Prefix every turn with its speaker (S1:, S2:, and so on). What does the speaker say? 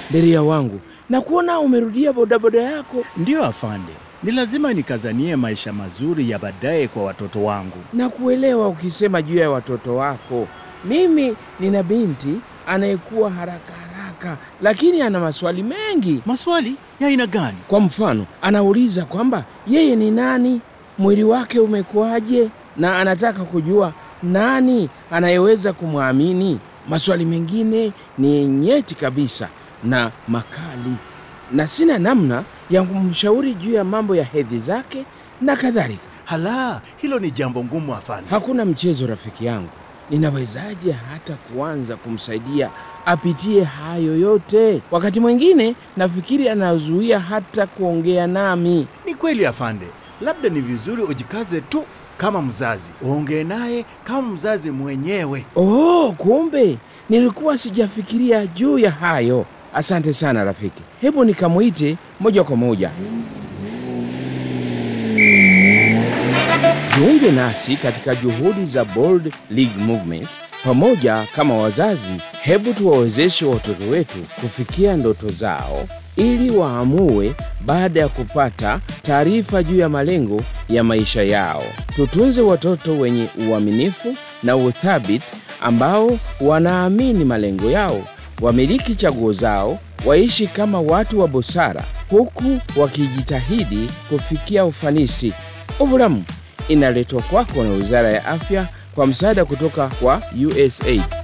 S1: Nderia wangu, na kuona umerudia bodaboda yako
S2: Ndiyo afande, ni lazima nikazanie maisha mazuri ya baadaye kwa watoto wangu.
S1: na kuelewa ukisema juu ya watoto wako. Mimi nina binti anayekuwa haraka haraka, lakini ana maswali mengi.
S2: Maswali ya aina gani?
S1: Kwa mfano, anauliza kwamba yeye ni nani, mwili wake umekuwaje, na anataka kujua nani anayeweza kumwamini. Maswali mengine ni nyeti kabisa na makali, na sina namna ya kumshauri juu ya mambo ya hedhi zake na kadhalika.
S2: Hala, hilo ni jambo ngumu afande.
S1: Hakuna mchezo, rafiki yangu. Ninawezaje hata kuanza kumsaidia apitie hayo yote? Wakati mwingine nafikiri anazuia hata kuongea nami.
S2: Ni kweli afande, labda ni vizuri ujikaze tu kama mzazi, uongee naye kama mzazi mwenyewe.
S1: Oh, kumbe nilikuwa sijafikiria juu ya hayo. Asante sana rafiki, hebu nikamwite moja kwa moja. Jiunge nasi katika juhudi za Bold League Movement. Pamoja kama wazazi, hebu tuwawezeshe watoto wetu kufikia ndoto zao ili waamue baada ya kupata taarifa juu ya malengo ya maisha yao. Tutunze watoto wenye uaminifu na uthabiti ambao wanaamini malengo yao, wamiliki chaguo zao, waishi kama watu wa busara huku wakijitahidi kufikia ufanisi. Ovulamu inaletwa kwako na Wizara ya Afya kwa msaada kutoka kwa USAID.